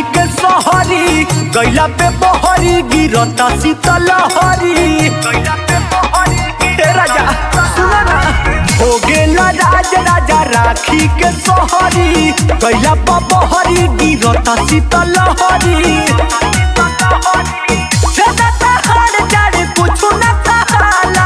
के सहरी गैला पे बहरी गिरता शीतलहरी ए राजा सुना ना हो गेला राज राजा राखी के सहरी गैला पे बहरी गिरता शीतलहरी सदा तहार जाड़े कुछु न कहाला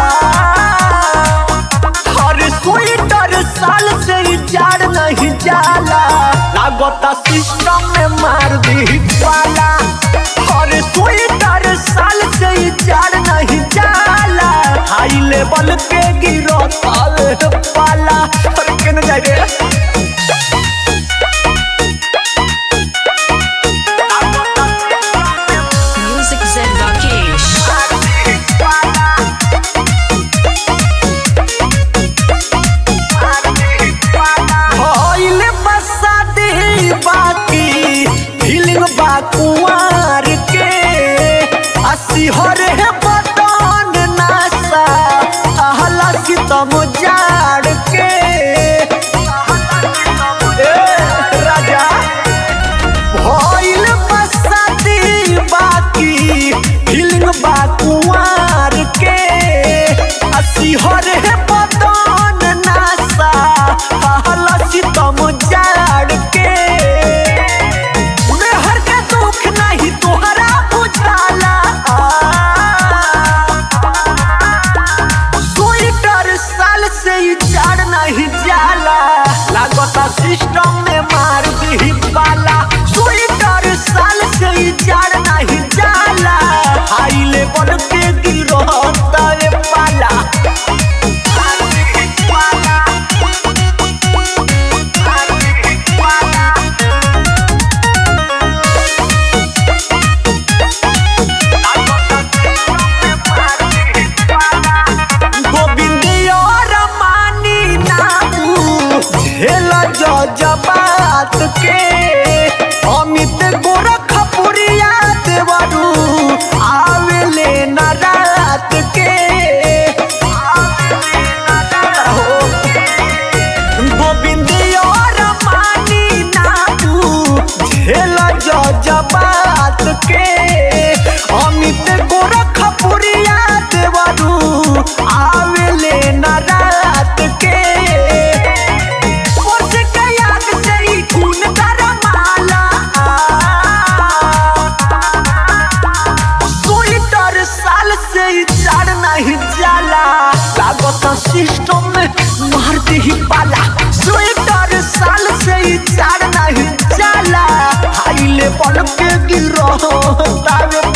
हर स्वेटर साल से ही जाड़ नहीं जाला लागता सिस्टम में मार दी पाला हर स्वेटर साल से ही जाड़ नहीं जाला हाई लेवल पे गिरो ताल पाला अरे केने जाए रे Music Zen Rakesh. भइले बसादी बाकी फीलिंग बा कुंवार के अस्सी हरे बदन नासा आहला सितम जाड़ के ए, राजा भइल बसादी बाकी फीलिंग बा कुंवार के अस्सी हरे बदन नासा आहला सितम जाड़ के मेहर के दुख नहीं तोहरा बुझाला स्वेटर साल से ही जाड़ नहीं जाला लागता सिस्टम में मार दी पाला स्वेटर साल से ही जाड़ नहीं जाला हाई लेवल पे गिरो तारे पाला गोविंद और मानी नामू झेल जबात के अमित गोरखपुरिया देवरू आवेले न रात के गोविंद और मानी नामू झेल जबात के अमित गोरखपुरिया देवरू आवेले न रात के ओस के याद से ही खून गरमाला स्वेटर साल से ही जाड़ नहीं जाला लागत सिस्टम में मार ही पाला स्वेटर साल से ही जाड़ नहीं जाला हाई लेवल पे गिरो तावे